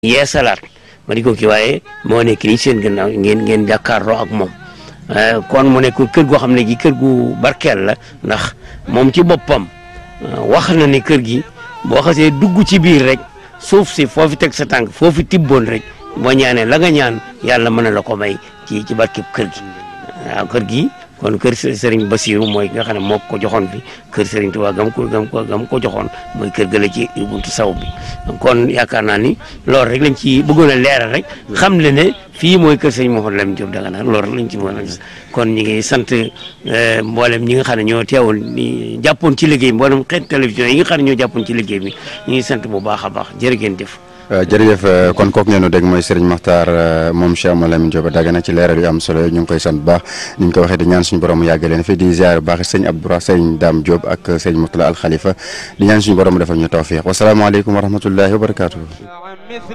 yeesalaat ma di ko kii waaye moo nekk nii seen gannaaw ngeen ngeen jàkkaarloo ak moom kon mu nekk kër goo xam ne gi kër gu barkeel la ndax moom ci boppam wax na ne kër gi boo xasee dugg ci biir rek suuf si foofi teg sa tànk foofi tibboon rek boo ñaanee la nga ñaan yàlla mën na la ko may ci ci barkeb kër gi waaw kër gi kon kër Serigne Bassirou mooy nga xam ne moo ko joxoon bi kër Serigne Touba gam ko gam ko gam ko joxoon mooy kër gëla ci buntu saw bi kon yaakaar naa ni loolu rek lañ ci bëggoon a leeral rek xam le ne fii mooy kër Serigne Mouhamadou Lamine Diop Dagana loolu rek lañ ci mën a gis kon ñi ngi sant mboolem ñi nga xam ne ñoo teewul ni jàppoon ci liggéey bi mboolem xeet télévision yi nga xam ne ñoo jàppoon ci liggéey bi ñu ngi sant bu baax a baax jërë ngeen jëf jërëjëf kon kooku ngeen dégg mooy Serigne Makhtar moom Cheikh Mouhamadou Lamine Diop Dagana ci leeral yu am solo ñu ngi koy sant bu baax ni ñu ko waxee di ñaan suñu borom mu yàgg leen fi di ziar bu baax sëñ Abdoura sëñ Dame Diop ak sëñ Moutala Al Khalifa di ñaan suñu borom mu defal ñu tawfiq wasalaamaaleykum wa rahmatullahi wa barakaatu.